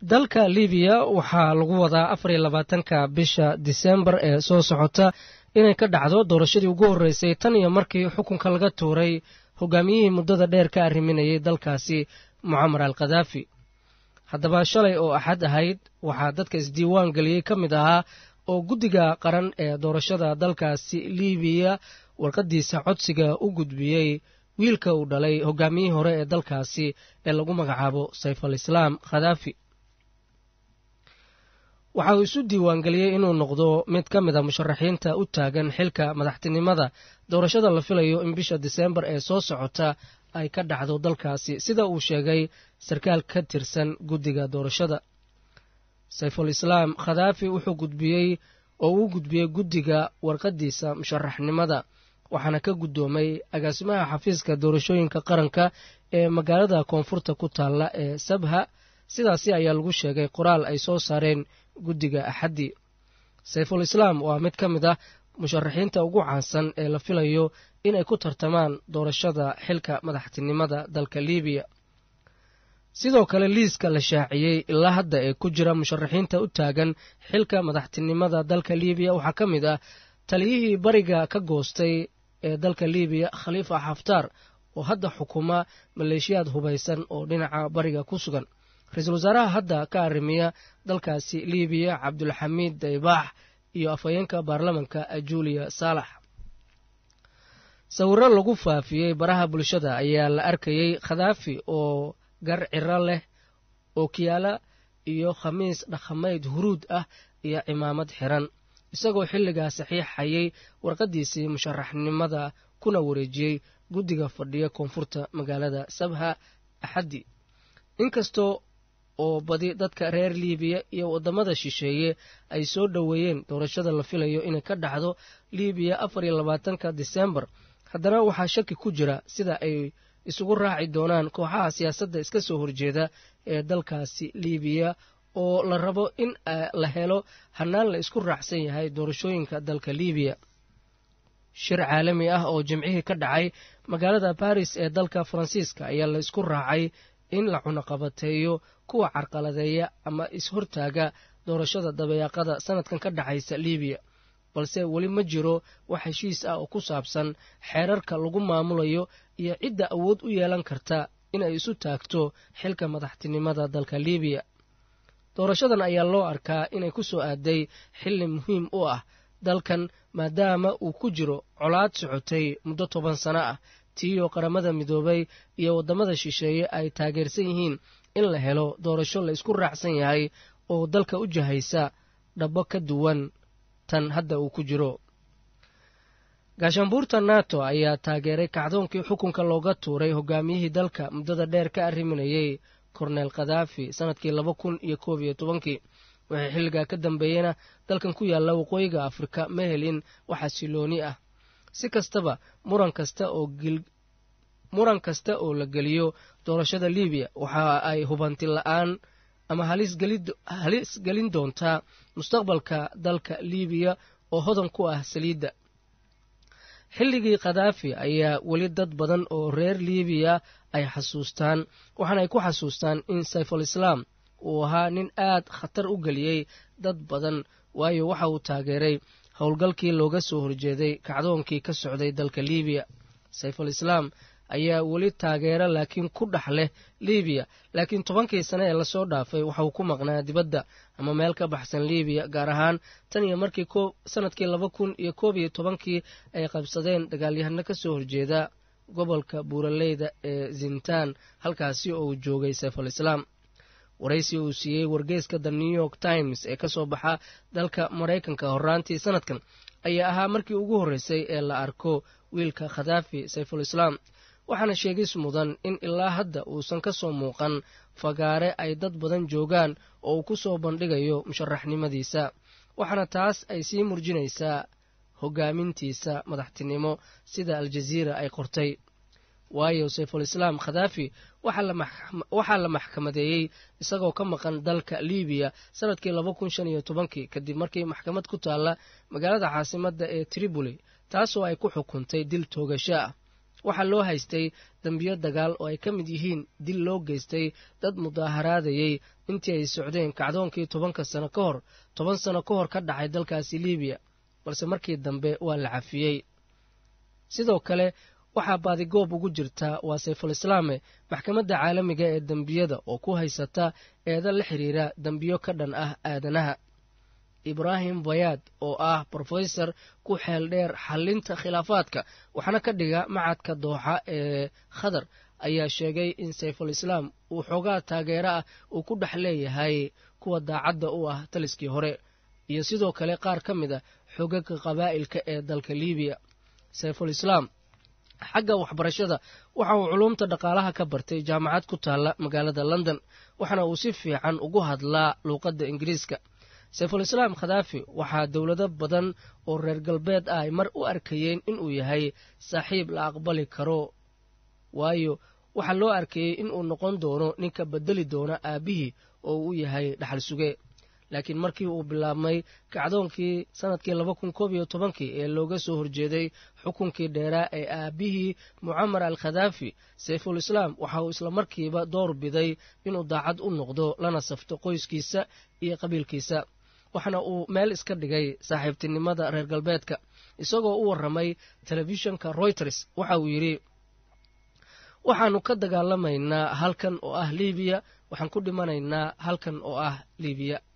dalka libiya waxaa lagu wadaa afar iyo labaatanka bisha disembar ee soo socota inay ka dhacdo doorashadii ugu horreysay tan iyo markii xukunka laga tuuray hogaamiyihii muddada dheer ka arriminayay dalkaasi mucamar al khadaafi haddaba shalay oo axad ahayd waxaa dadka isdiiwaan geliyey ka mid ahaa oo guddiga qaran ee doorashada dalkaasi libiya warqaddiisa codsiga u gudbiyey wiilka uu dhalay hogaamiyihii hore ee dalkaasi ee lagu magacaabo sayf al islaam khadaafi waxa uu isu diiwaangeliyey inuu noqdo mid ka mid a musharaxiinta u taagan xilka madaxtinimada doorashada la filayo in bisha diseembar ee soo socota ay ka dhacdo dalkaasi sida uu sheegay sarkaal ka tirsan guddiga doorashada sayful islaam khadaafi wuxuu gudbiyey oo uu gudbiyey guddiga warqaddiisa musharaxnimada waxaana ka guddoomay agaasimaha xafiiska doorashooyinka qaranka ee magaalada koonfurta ku taalla ee sabha sidaasi ayaa lagu sheegay qoraal ay soo saareen guddiga axaddi sayful islaam waa mid ka mid ah musharaxiinta ugu caansan ee la filayo inay ku tartamaan doorashada xilka madaxtinimada dalka libiya sidoo kale liiska la shaaciyey ilaa hadda ee ku jira musharaxiinta u taagan xilka madaxtinimada dalka libiya waxaa ka mid ah taliyihii bariga ka goostay ee dalka libiya khaliifa xaftaar oo hadda xukuma maleeshiyaad hubaysan oo dhinaca bariga ku sugan ra-iisul wasaaraha hadda ka arrimiya dalkaasi libiya cabdulxamiid daybaax iyo afhayeenka baarlamanka juliya saalax sawirro lagu faafiyey baraha bulshada ayaa la arkayey khadaafi oo gar ciro leh ookiyaala iyo khamiis dhaqamayd huruud ah iyo cimaamad xiran isagoo xilligaa saxiixayay warqaddiisii musharaxnimada kuna wareejiyey guddiga fadhiya koonfurta magaalada sabha axaddi inkastoo oo badi dadka reer libiya iyo waddamada shisheeye ay soo dhoweeyeen doorashada la filayo inay ka dhacdo libiya afar iyo labaatanka disembar haddana waxaa shaki ku jira sida ay isugu raaci doonaan kooxaha siyaasadda iska soo horjeeda ee dalkaasi libiya oo la rabo in la helo hannaan la isku raacsan yahay doorashooyinka dalka libiya shir caalami ah oo jimcihii ka dhacay magaalada baris ee dalka faransiiska ayaa la isku raacay in la cunaqabateeyo kuwa carqaladeeya ama is-hortaaga doorashada dabayaaqada sanadkan ka dhacaysa libiya balse weli ma jiro wax heshiis ah oo ku saabsan xeerarka lagu maamulayo iyo cidda awood u yeelan karta inay isu taagto xilka madaxtinimada dalka libiya doorashadan ayaa loo arkaa inay ku soo aaday xilli muhiim u ah dalkan maadaama uu ku jiro colaad socotay muddo toban sano ah tiiyoo qaramada midoobay iyo waddamada shisheeye ay taageersan yihiin in la helo doorasho la isku raacsan yahay oo dalka u jahaysa dhabbo ka duwan tan hadda uu ku jiro gaashaanbuurta nato ayaa taageeray kacdoonkii xukunka looga tuuray hogaamiyihii dalka muddada dheer ka arriminayey korneel khadaafi sannadkii laba kun iyo koob iyo tobankii waxay xilligaa ka dambeeyena dalkan ku yaalla waqooyiga afrika ma helin wax xasilooni ah si kastaba muran kasta oo muran kasta oo la geliyo doorashada libiya waxa ay hubanti la-aan ama halis gelin doontaa mustaqbalka dalka libiya oo hodan ku ah saliidda xilligii khadaafi ayaa weli dad badan oo reer libiya ay xasuustaan waxaana ay ku xasuustaan in sayful islaam uu ahaa nin aad khatar u geliyey dad badan waayo waxa uu taageeray howlgalkii looga soo horjeeday kacdoonkii ka socday dalka libiya sayful islaam ayaa weli taageera laakiin ku dhex leh libiya laakiin tobankii sane ee lasoo dhaafay waxauu ku maqnaa dibadda ama meel ka baxsan libiya gaar ahaan tan iyo markii sanadkii laba kun iyo koob iyo tobankii ay qabsadeen dagaalyahano ka soo horjeeda gobolka buuraleyda ee zintaan halkaasi oo uu joogay sayful islaam waraysi uu siiyey wargeyska the new york times ee ka soo baxa dalka maraykanka horraantii sanadkan ayaa ahaa markii ugu horreysay ee la arko wiilka khadaafi sayful islaam waxaana sheegis mudan in ilaa hadda uusan ka soo muuqan fagaare ay dad badan joogaan oo uu ku soo bandhigayo musharaxnimadiisa waxaana taas ay sii murjinaysaa hogaamintiisa madaxtinimo sida aljaziira ay qortay waayo sayful islaam khadaafi waxaa la maxkamadeeyey isagoo ka maqan dalka libiya sanadkii laba kun shan iyo tobankii kadib markii maxkamad ku taalla magaalada caasimadda ee triboli taasoo ay ku xukuntay dil toogasho ah waxaa loo haystay dembiyo dagaal oo ay ka mid yihiin dil loo geystay dad mudaaharaadayey intii ay socdeen kacdoonkii tobanka sano ka hor toban sano ka hor ka dhacay dalkaasi libiya balse markii dambe waa la cafiyey sidoo kale waxaa baadigoob ugu jirta waa sayful islaame maxkamadda caalamiga ee dembiyada oo ku haysata eeda la xiriira dembiyo ka dhan ah aadanaha ibraahim bayaad oo ah brofesor ku xeel dheer xallinta khilaafaadka waxaana ka dhiga macadka dooxa ee khadar ayaa sheegay in sayful islaam uu xoogaa taageero ah uu ku dhex leeyahay kuwa daacadda u ah taliskii hore iyo sidoo kale qaar ka mid a xogaga qabaa'ilka ee dalka libiya sayful islaam xagga waxbarashada waxa uu culumta dhaqaalaha ka bartay jaamacad ku taalla magaalada london waxaana uu si fiican ugu hadlaa luuqadda ingiriiska sayful islaam khadaafi waxaa dowlado badan oo reer galbeed ah ay mar u arkayeen inuu yahay saaxiib la aqbali karo waayo waxaa loo arkayey inuu noqon doono ninka bedeli doona aabbihii oo uu yahay dhaxal suge laakiin markii uu bilaabmay kacdoonkii sannadkii laba kun koob iyo tobankii ee looga soo horjeeday xukunkii dheeraa ee aabbihii mucamar al khadaafi sayful islaam waxa uu islamarkiiba door biday inuu daacad u noqdo lana safto qoyskiisa iyo qabiilkiisa waxaana uu meel iska dhigay saaxiibtinimada reer galbeedka isagoo u warramay telefishinka royters waxa uu yidhi waxaannu ka dagaalamaynaa halkan oo ah libiya waxaan ku dhimanaynaa halkan oo ah libiya